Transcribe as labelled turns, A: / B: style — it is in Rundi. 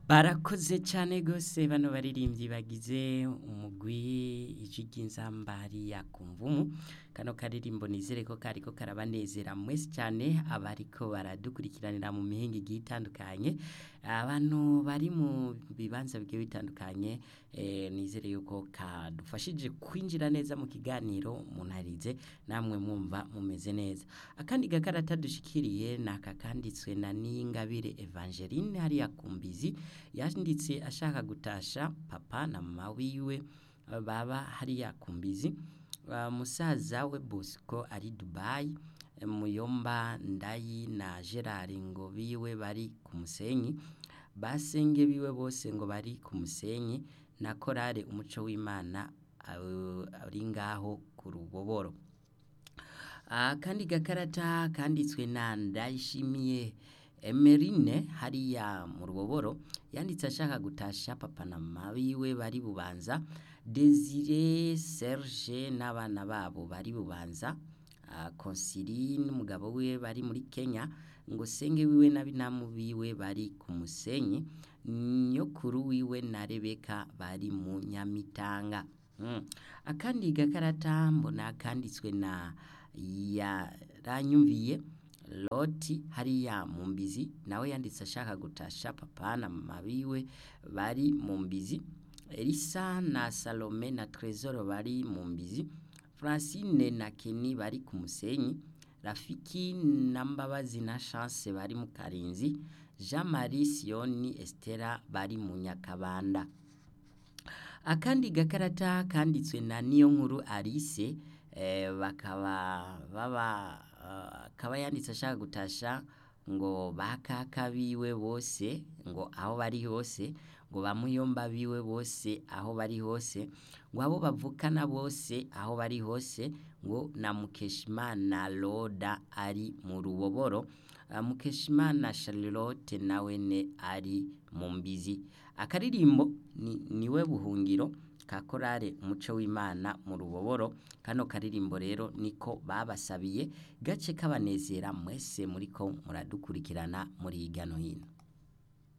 A: barakoze cyane rwose bano baririmbyi bagize umugwi ijwi ry'inzambari ya kumvumu kano karirimbo nizere ko kariko karabanezera mwese cyane abariko baradukurikiranira mu mihinga igiye itandukanye abantu bari mu bibanza bigiye bitandukanye eh, nizere yuko kadufashije kwinjira neza mu kiganiro munarize namwe mwumva mumeze neza akandi gakarata dushikiriye ni aka kanditswe na Niyingabire Evangeline hariya kumbizi yanditse ashaka gutasha papa na mama wiwe eh, baba hariya kumbizi Uh, musaza we Bosco ari Dubai eh, Muyomba Ndayi na Gerard ngo biwe bari ku musenyi basenge biwe bose ngo bari ku musenyi na korale umuco w'Imana uh, ari ngaho ku ruboboro uh, kandi gakarata kanditswe na Ndayishimiye Emerine hariya mu ruboboro yanditse ashaka gutasha papa na mama biwe bari bubanza Desire Serge n'abana babo bari bubanza uh, Consiline n'umugabo wiwe bari muri Kenya ngo senge wiwe na binamu biwe bari ku musenyi nyokuru wiwe na Rebeka bari mu Nyamitanga mm. akandi gakarata mbona kanditswe na yaranyumviye Loti hariya mu mbizi nawe yanditse ashaka gutasha papa na mama biwe bari mu mbizi Elisa na Salome na Trezor bari mu mbizi Francine na Kenny bari ku musenyi Rafiki na Mbabazi na Chance bari mu Karinzi Jean Marie Sioni Estera bari mu Nyakabanda akandi gakarata kanditswe na niyo nkuru Alice eh, bakaba baba uh, akaba yanditse ashaka gutasha ngo bakaka biwe bose ngo aho bari hose ngo bamuyomba biwe bose aho bari hose ngo abo bavukana bose aho bari hose ngo na Mukeshimana Loda ari mu ruboboro uh, Mukeshimana Charlotte nawene ari mu mbizi akaririmbo ni, niwe buhungiro ka korale umuco w'Imana mu ruboboro kano karirimbo rero niko babasabiye gace kabanezera mwese muriko muradukurikirana muri hirya no hino